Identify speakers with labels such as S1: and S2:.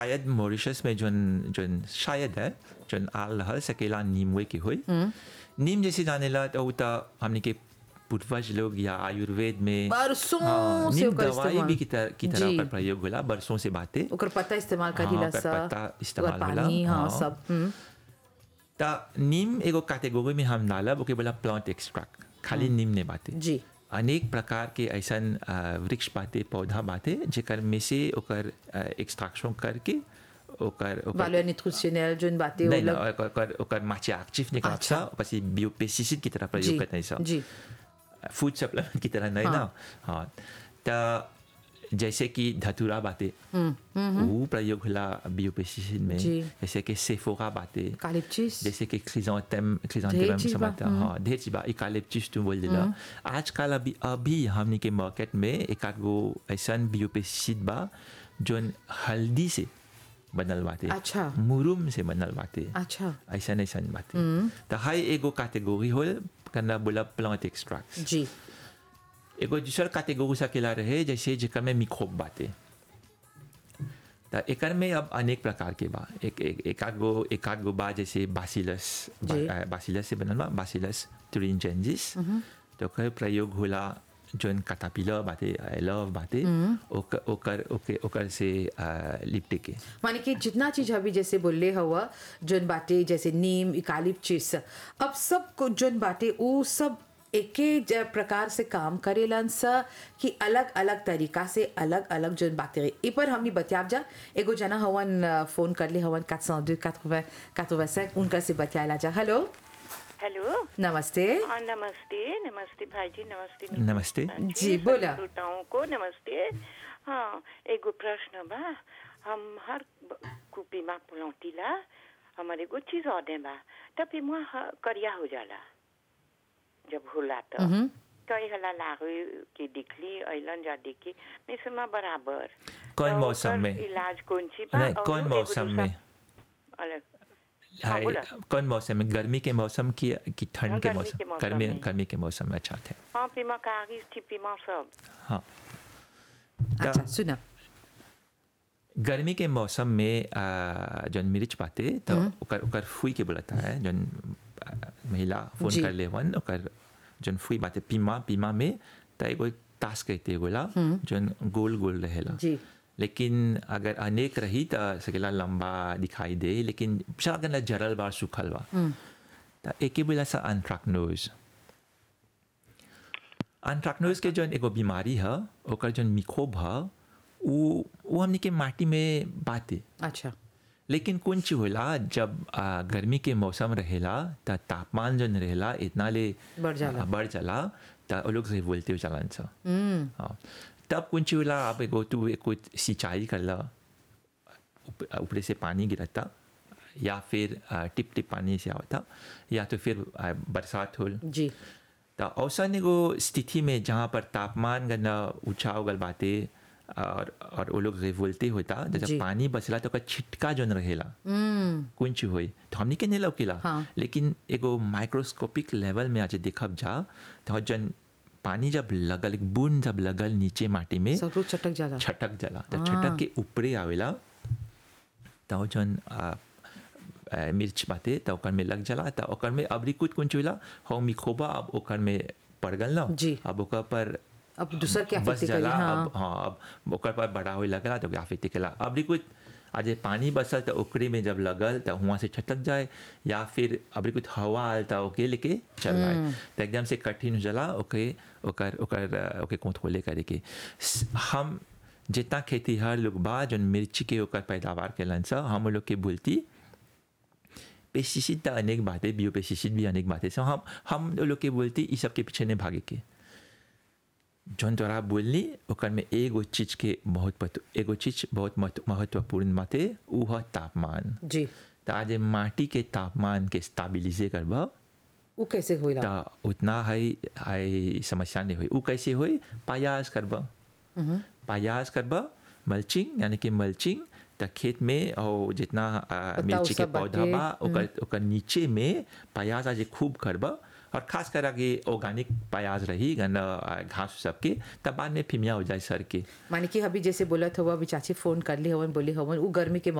S1: शायद मॉरिशस में जोन जोन शायद है जोन आल रहल सकेला नीमवे के होई नीम जैसे जानेला तो उ त हमने के पूर्वज लोग या आयुर्वेद में
S2: बरसों
S1: हाँ,
S2: से
S1: नीम
S2: ओकर
S1: दवाई
S2: इस्तेमाल।
S1: भी की तरह की तरह
S2: जी।
S1: ओकर प्रयोग होला बरसों से बातें
S2: ओकर पत्ता इस्तेमाल
S1: हाँ,
S2: करीला
S1: ओकर
S2: सा
S1: पत्ता इस्तेमाल
S2: ओकर
S1: होला,
S2: पानी हाँ
S1: हाँ।
S2: सब हम्म,
S1: ता नीम एगो कैटेगरी में हम डालब ओके बोला प्लांट एक्सट्रैक्ट खाली नीम ने बातें
S2: जी
S1: अनेक प्रकार के ऐसन अ, वृक्ष बाते पौधा बाते जेकर में से ओकर एक्सट्रैक्शन करके ओकर ओकर
S2: वालो न्यूट्रिशनल जोन बातें वो
S1: नहीं ना
S2: लोग
S1: ओकर ओकर ओकर माचे एक्टिव निकाल
S2: अच्छा।
S1: सा ओकर से बायोपेस्टिसाइड की तरह
S2: जी
S1: प्रयोग करते हैं सब
S2: जी
S1: फूड सप्लीमेंट की तरह नहीं ना हाँ तो जैसे कि धतूरा बातें वो प्रयोग होला बायोपेस्टिसाइड में
S2: जी।
S1: जैसे कि सेफोरा बातें
S2: कालिप्चिस
S1: जैसे कि क्रिजोंटेम
S2: ढेर
S1: क्रिजोंटेम
S2: चीज बा,
S1: समझता हाँ ढेर चीज बा इकालिप्टिस तुम बोल दिला आजकल अभी अभी हमने के मार्केट में एक आध गो ऐसन बायोपेस्टिसाइड बा जोन हल्दी से बनल बाटे
S2: अच्छा।
S1: मुरुम से बनल बाटे
S2: अच्छा
S1: ऐसा ऐसन बाटे तो हाई एगो कैटेगरी होल करना बोला प्लांट एक्सट्रैक्ट
S2: जी
S1: एगो दूसर कैटेगरी सकेला रहे जैसे जेकर में मिक्रोब बाटे त एकर में अब अनेक प्रकार के बा एक एक एक आध गो एक आध गो बा जैसे बासिलस
S2: जी।
S1: बासिलस से बनल बा बासिलस तुरिंजेंजिस तो ओकर प्रयोग होला जोन कैटापिलर बाटे लव बाटे ओकर ओकर ओके ओकर से अ, लिपटे के
S2: माने कि जितना चीज अभी जैसे बोले हुआ जोन बाटे जैसे नीम इकालिप्चिस अब सब को जोन बाटे वो सब एके ज- प्रकार से काम करेलन सा कि अलग अलग तरीका से अलग अलग जोन बातें ए पर हमनी बतियाब जा एगो जना हवन अ, फोन कर ले हवन 402 80 85 उनका से बतियाला जा हेलो
S3: हेलो
S2: नमस्ते
S3: हाँ नमस्ते नमस्ते भाई जी नमस्ते
S1: नमस्ते।
S2: जी, बोला।
S3: श्रोताओं को नमस्ते हाँ एगो प्रश्न बा हम हर ब- कुपी में पुलौतीला हमारे एगो चीज और बा तब फिर मुआ ह- करिया हो जाला जब होला तो कई हला लागू के दिखली अइलन जा देखी मिसमा बराबर
S1: कौन
S3: तो
S1: मौसम
S3: ओकर
S1: में?
S3: इलाज कौन सी बा
S1: नहीं
S3: और
S1: कौन
S3: एगो
S1: मौसम
S3: दूसरा-
S1: में
S3: अलग हाँ,
S1: हाय,
S3: बोला।
S1: कौन मौसम में गर्मी के मौसम की की ठंड
S3: हाँ,
S1: के
S3: गर्मी
S1: मौसम
S3: के मौसम
S1: गर्मी
S3: में।
S1: गर्मी के मौसम में अच्छा थे
S3: हाँ पीमा कागज थी पीमा सब
S1: हाँ
S2: अच्छा सुना
S1: गर्मी के मौसम में आ, जौन मिर्च पाते तो ओकर ओकर फुई के बोलता है जौन आ, महिला फोन
S2: जी।
S1: कर ले वन ओकर जौन फुई बाते पीमा पीमा में तो एगो तास कहते गोला जौन गोल गोल रहेला
S2: जी।
S1: लेकिन अगर अनेक रही तो सकेला लंबा दिखाई दे लेकिन शायद जरल बार सूखल बा तो एके बोला सा अनट्रैक्नोज अनट्रैक्नोज के जौन एगो बीमारी है ओकर जौन मिक्रोब है वो वो हमने के माटी में बाते
S2: अच्छा
S1: लेकिन कौन चीज होला जब आ, गर्मी के मौसम रहेला त तापमान जौन रहेला इतना ले
S2: बढ़ जाला।
S1: आ, बढ़ जाला त वो लोग से बोलते चलन सा
S2: हम्म
S1: हाँ तब कौन चीज होला आप एगो तू कोई सिंचाई करला ऊप- ऊपर से पानी गिरता या फिर आ, टिप टिप पानी से आवता या तो फिर आ, बरसात होल
S2: जी
S1: तो औसन एगो स्थिति में जहाँ पर तापमान गना ऊंचा हो गल बाते और और वो लोग बोलते होता तो
S2: जी।
S1: जब पानी बचला तो ओकर छिटका जौन रहेला
S2: हम्म
S1: कुंच होई तो हमनी के नहीं लौकेला
S2: हाँ।
S1: लेकिन एगो माइक्रोस्कोपिक लेवल में आज देखब जा तो जन पानी जब लगल एक बूंद जब लगल नीचे माटी में
S2: सब लोग चटक जाला
S1: छटक जाला तो
S2: हाँ।
S1: छटक के ऊपरे आवेला तो जन आ, आ, मिर्च बाते तो ओकर में लग जाला तो ओकर में अबरी कुछ कुछ होला हो मिखोबा अब ओकर में पड़ गल ना
S2: जी।
S1: अब ओकर पर
S2: अब दूसर के
S1: बस
S2: affect करी,
S1: जाला
S2: हाँ।
S1: अब हाँ अब ओकर पर बड़ा होए लगला तो आफेक्ट केला अबरी कुछ आज ये पानी बसल तो ओकरे में जब लगल तो वहाँ से छटक जाए या फिर अबरी कुछ हवा आल तो ओके लेके चल रहा है तो एकदम से कठिन हो जाला ओके ओकर ओकर अ, ओके कंट्रोले करे के स- हम जितना खेतीहर लोग बा जौन मिर्ची के ओकर पैदावार केलन सा हम लोग के बोलती पेस्टिसाइड तो अनेक बातें बियो पेस्टिसाइड भी अनेक बातें सो हम हम लोग के बोलती इस सब के पीछे नहीं भागे के जौन तोरा बोलनी ओकर में एगो चीज के बहुत पत- एगो चीज बहुत महत्व- महत्वपूर्ण बाते उ है तापमान
S2: जी
S1: तो आज माटी के तापमान के स्टाबिलिजे करबा
S2: वो कैसे होइला
S1: तो उतना है है समस्या नहीं हुई उ कैसे हुई पायास करबा पायास करबा मल्चिंग यानी कि मल्चिंग त खेत में और जितना आ, मिर्ची के
S2: सब
S1: पौधा
S2: बाटे,
S1: बा ओकर ओकर नीचे में पायास आज खूब करबा और खास कर कि ऑर्गेनिक प्याज रही गन अ, घास सबके तब बाद में फिमिया हो जाए सर के
S2: माने कि अभी जैसे बोलत हुआ अभी चाची फोन कर ली हवन बोली हवन उ गर्मी के